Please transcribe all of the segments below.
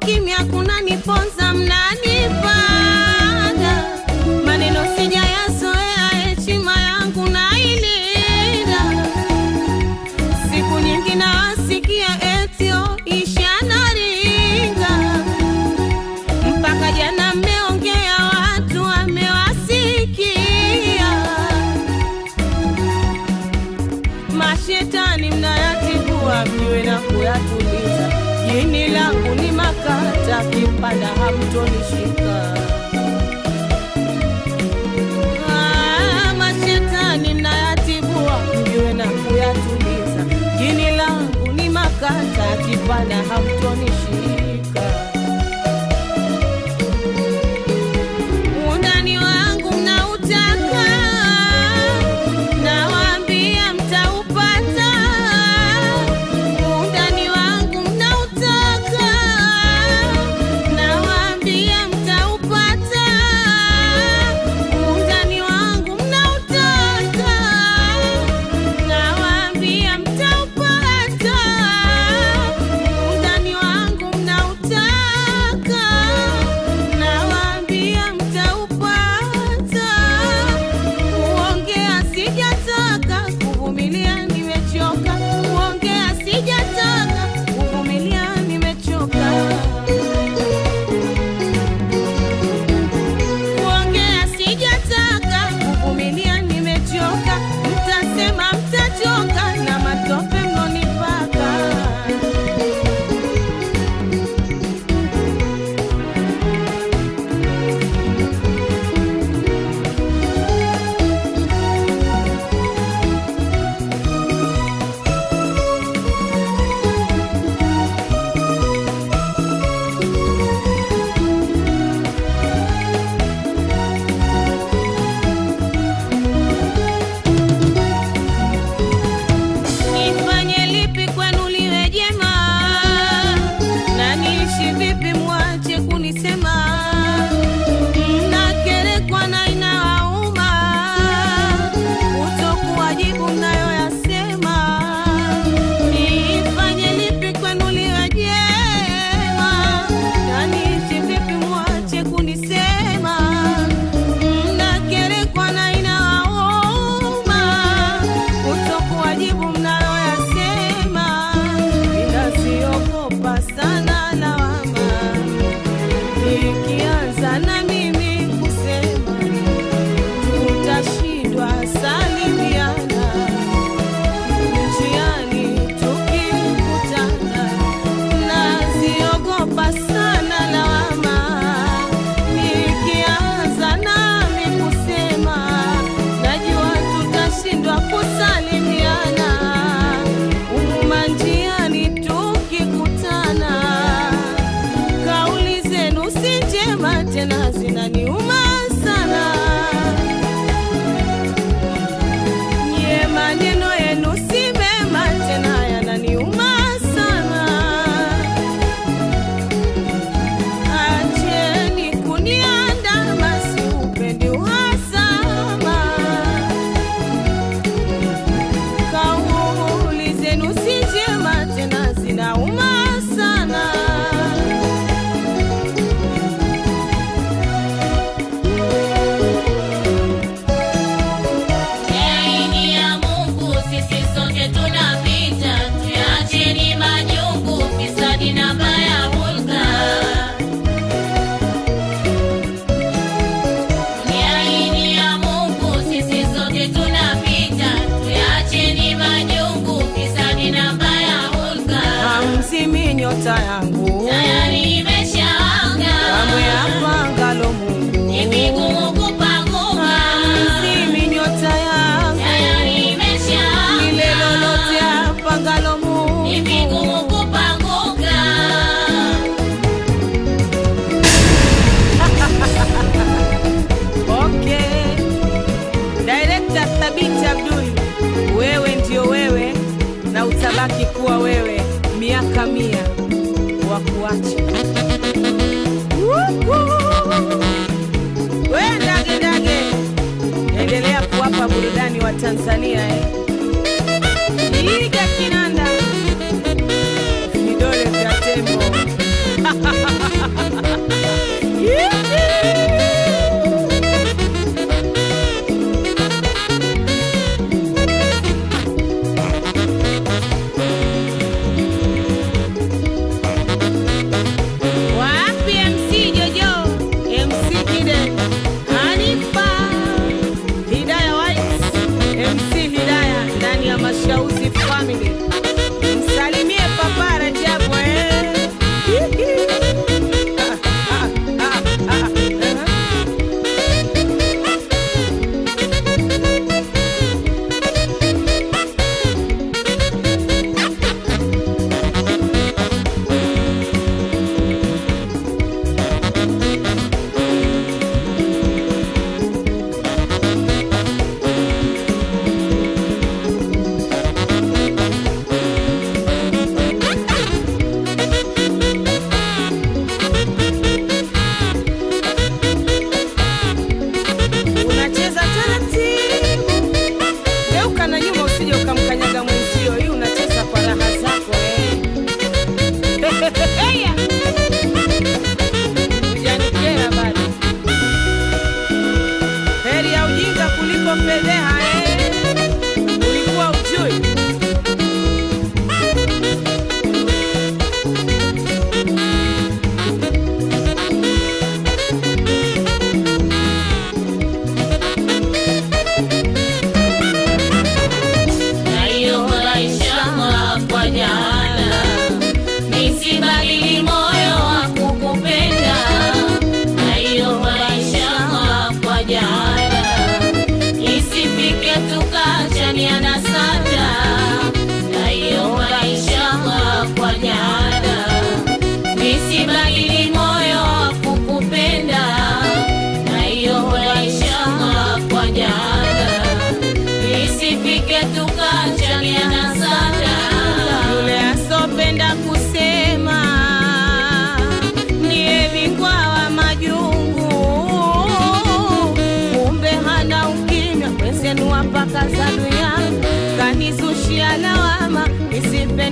kimya kunaniponza, mnanipanda maneno sijayazoea, heshima yangu nailinda. Siku nyingi nawasikia etio ishanaringa, mpaka jana mmeongea, watu wamewasikia. Mashetani mnayatibua, mjue na kuyatuliza. Jini langu ni makata, kipanda hamtonishika. Ah, Mashetani mnayatibua, mjue na kuyatuliza. Jini langu ni makata, kipanda hamtonishika. Undani wangu mnautaka, nawaambia mtaupata. Undani wangu mnautaka, nawaambia mtaupata. Undani wangu mnautaka, nawaambia mtaupata. Undani wangu mnautaka, nawaambia mtaupata. Kuongea sijataka, kuvumilia nimechoka. Kuongea sijataka, kuvumilia nimechoka. Kuongea sijataka, kuvumilia nimechoka. Mtasema mtachoka na matope mnonipaka. Nifanye lipi kwenu liwe jema, na niishi vipi mwache kunisema? Mnakerekwa na inawauma, kutokuwajibu mnayoyasema. Nifanye lipi kwenu liwe jema, na niishi vipi mwache kunisema? Mnakerekwa na inawauma, kutokuwajibu mnayoyasema. Ninaziogopa sana lawama, nikianza na mimi kusema tutashindwa salimiana njiani tukikutana. Naziogopa sana lawama, nikianza nami kusema najua tutashindwa kusalimiana umuma njiani tukikutana. Kauli zenu si njema tena, zinaniuma sana. Nye maneno yenu si mema tena, yananiuma sana. Acheni kuniandama, siupendi uhasama. Kauli zenu si njema tena, zinauma sana. Aini ya Mungu sisi sote tunapita, tuyacheni majungu, fisadi na baya hulka. Ni aini ya Mungu sisi sote tunapita, tuyacheni majungu, fisadi na baya hulka. Hamzimi nyota yangu Tayari imeshawaka, kamwe apangalo Mungu. ni vigumu kupanguka. Hamzimi nyota yangu Tayari imeshawaka. lile lolote apangalo Mungu. Ni vigumu kupanguka. Okay. Director Thabiti Abdul, wewe ndio wewe na utabaki kuwa wewe miaka mia wa kuacha. We ndage ndage, endelea kuwapa burudani wa Tanzania eh. Iga kinanda vidole vya tembo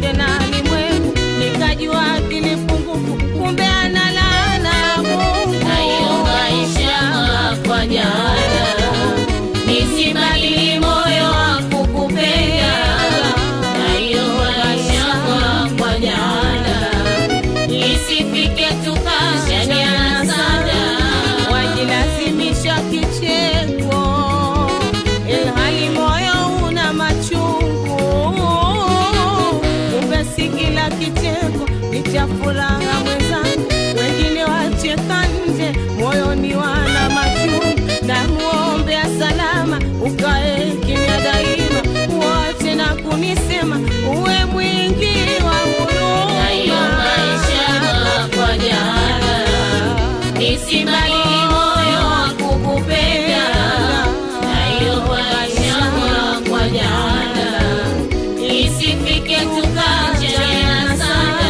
tena ni mwevu, nikajua akili pungufu, kumbe analala Mungu. Naiomba inshallah kwa jana nisibadili moyo wa kukupenda. Naiomba inshallah kwa jana isifike tukashaniana sana. wajilazimisha kicheko ilhali moyo una machungu. Kumbe si kila kicheko ni cha furaha mwenzangu, wengine wacheka nje, moyoni wana machungu. Na muombea salama, ukae kimya daima, uache na kunisema, uwe mwingi wa Naiomba inshallah kwa jana nisibadili moyo wa kukupenda. Naiomba inshallah kwa jana isifike tukachana sana.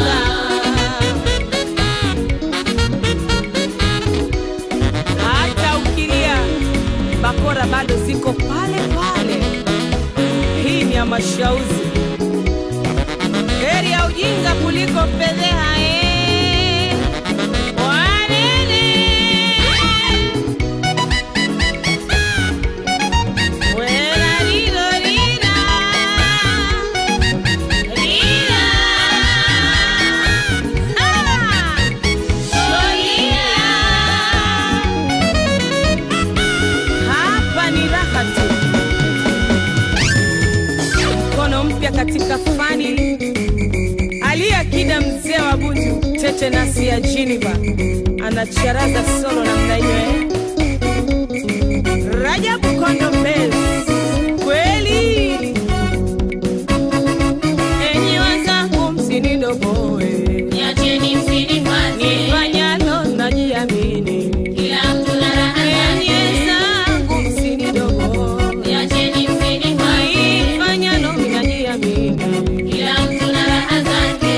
hata ukilia bakora bado ziko pale pale. Hii ni ya mashauzi, heri ya ujinga kuliko fedheha. eh. Wanene. Wera lilo lila. Lila. Ah. Hapa ni raha tu, mkono mpya katika fani. Aliyakida mzee wa Bunju, Tete Nasi ya Geneva anacharaza solo namna hiyo eh? Rajabu Kondo Bells, kweli enyi wenzangu, msinidogoe Niacheni msinifanye, nifanyalo najiamini kila mtu na raha Enyi zake. wenzangu, msinidogoe Niacheni msinifanye, nifanyalo najiamini kila mtu na raha zake.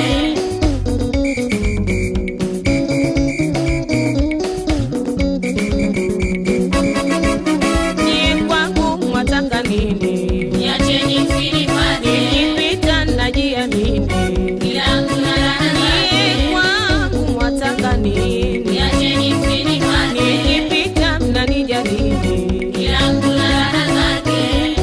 ni kwangu mwataka nini Niacheni msinifanye, nikipita najiamini kila mtu na raha ni zake. kwangu mwataka nini Niacheni msinifanye, nikipita mnanijadili kila mtu na raha zake.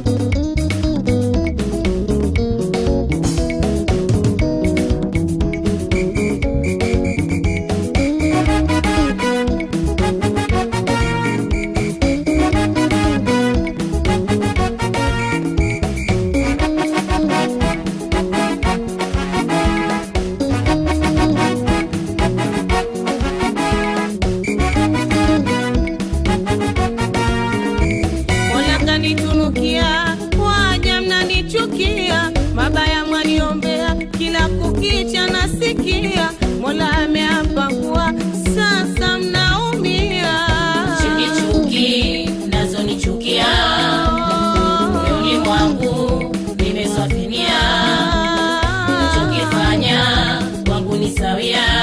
Mola kanitunukia, waja mnanichukia, mabaya mwaniombea, kila kukicha nasikia. Mola ameapa kuwa sasa mnaumia. Chuki chuki nazonichukia moyoni mwangu nimesafinia, chokifanya kwangu ni sawia,